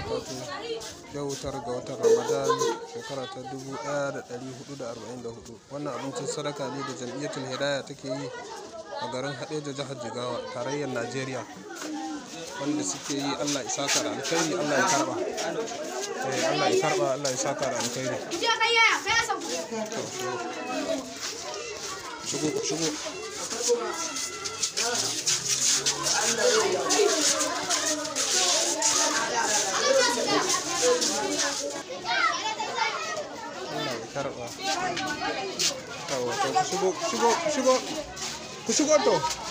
barakatuh yau tara ga watan ramadan shekara ta 1444 wannan abincin sadaka ne da jam'iyyatul hidaya take yi a garin haɗeja jihar jigawa tarayyar najeriya wanda suke yi allah ya saka da alkhairi allah ya karba eh allah ya karba allah ya saka da alkhairi shigo shigo Allah ya karba. Yawa, to ku shigo, ku shigo, ku shigo, ku shigo to.